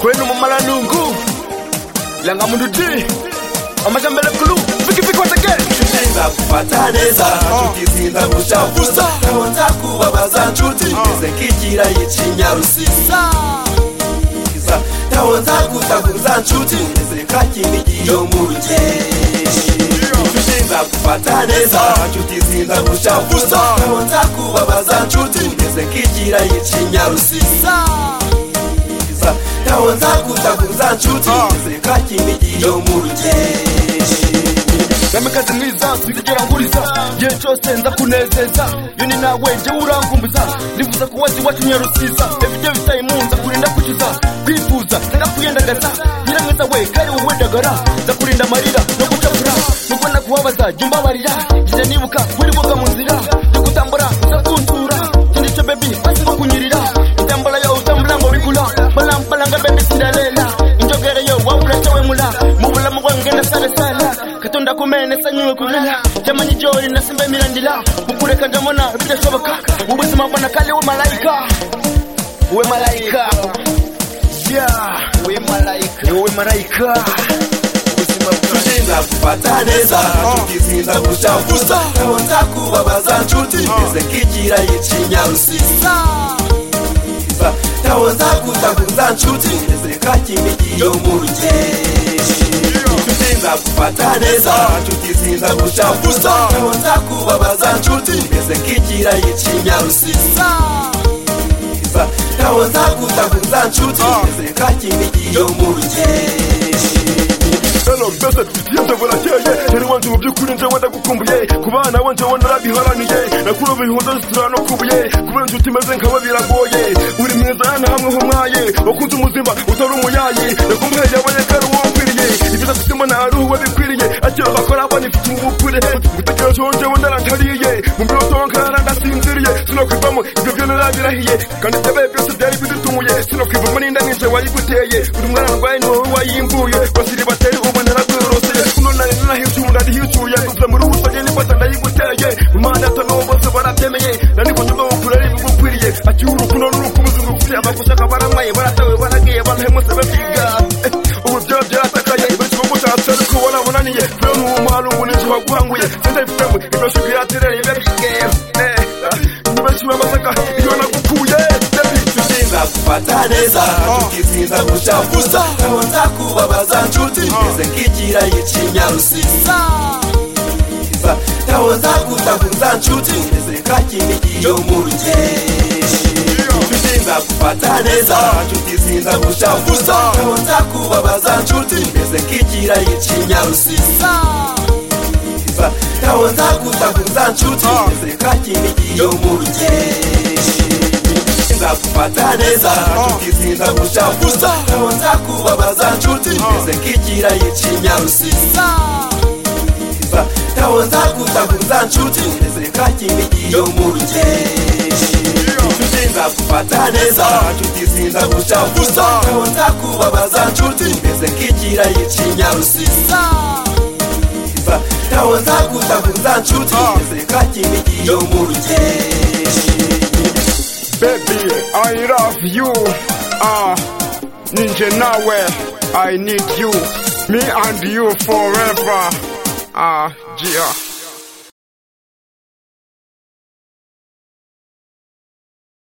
kwenu mumala nungu langa mundu ti amashambele kulu fikifiki watekele tunaenda kupataneza tukizinda kuchavuza taonzakubabaza ncuti ezekikira icinyarusiza taonzakuzakuza ncuti ezekakinigiyo mu rugeshi tunaenda kupataneza tukizinda kuchavuza taonzakubabaza ncuti ezekikira icinyarusiza taonzakuzakuza ncuti ezekakinigiyo mu rugeshi bemekazi mwiza sinzigera nguriza igihe cyose nza kunezeza iyo ni nawe jye urankumbuza nifuza ko wazi watumye rusiza ebijye bitaye imunza kurinda kukiza kwifuza nanga kuyendagaza nyiramwiza we kari wowe dagara nza kurinda amarira no gucakura nuko nakubabaza jya umbabarira jya nibuka buri boga mu nzira yo kutambura nza kunsura kindi cyo bebi basi nko kunyirira itambara yo utambura ngo bigura balampalanga bebi siralela injogere yo waburacewe mula mu bulamu bwange ndasaresala katonda kumene sanyuwe kulala jamani jori nasimba emirandira mukureka ndamona bidashoboka ubuzima bwana kale we malayika we malayika yeah we malayika we malayika tunaenda kupata neza tukizinda kuchafuza taonza kubabaza ncuti ezekikira icinyarusiza taonza kuzakuza ncuti ezekakimigiyo mu rugeshi tunaenda kupata neza tukizinda kuchafuza taonza kubabaza ncuti ezekikira icinyarusiza taonza kuzakuza ncuti ezekakimigiyo mu rugeshi elo mbese yatavorakeye yari wanje mu by'ukuri nje wenda gukumbuye ku bana wanje wo narabiharaniye nakuru bihunda zitura no kubuye kubera inshuti imeze nkaba biragoye uri mwiza hano hamwe nk'umwaye wakunze umuzima utari umuyayi nakumbuye yabonye ko ari uwo nkwiriye ibyiza kutima nta ruhu bikwiriye akira bakora abana ifite ubukure gutekereje wonje wo narantariye mu mbiro zonka narandasinziriye sinokwivamo ibyo byo narabirahiye kandi ibyabaye byose byari bidutumuye sinokwivamo n'inda ninje wayiguteye buri mwana ndwaye ni wowe wayimbuye basiri bateri ubu naragwiroseye kuno nari narahishuye ndarihishuye kuva muri ubusage nifata ndayiguteye imana atanobo bose barabyemeye nanikoze bwo bukurari bigukwiriye akiha urukundo n'urukundo rugufite abagushaka baramaye baratawe baragiye banahemutse bakiga ubu byaba byaratakaye benshi bo gutatse ariko warabonaniye kubera ni umuhari ubu n'inzu waguhanguye senda bifitemo ibirasho biratereye babige ni benshi bamasaka iyo nagukuye tunaenda kupata neza tukizinda kuchafuza taonza kubabaza ncuti ezekikira icinyarusiza taonza kuzakuza ncuti ezekakimigiyo mu rugeshi tunaenda kupata neza tukizinda kuchafuza taonza kubabaza ncuti ezekikira icinyarusiza taonza kuzakuza ncuti ezekakimigiyo mu rugeshi tukizinda kupata neza tukizinda kuchafuza taonza kubabaza ncuti ezekikira icinyarusiza taonza kuzakuza ncuti ezekakimigiyo mu rugeshi tukizinda kupata neza tukizinda kuchafuza taonza kubabaza ncuti ezekikira icinyarusiza taonza kuzakuza ncuti ezekakimigiyo mu rugeshi baby i love you ah ninje nawe i need you me and you forever ah yeah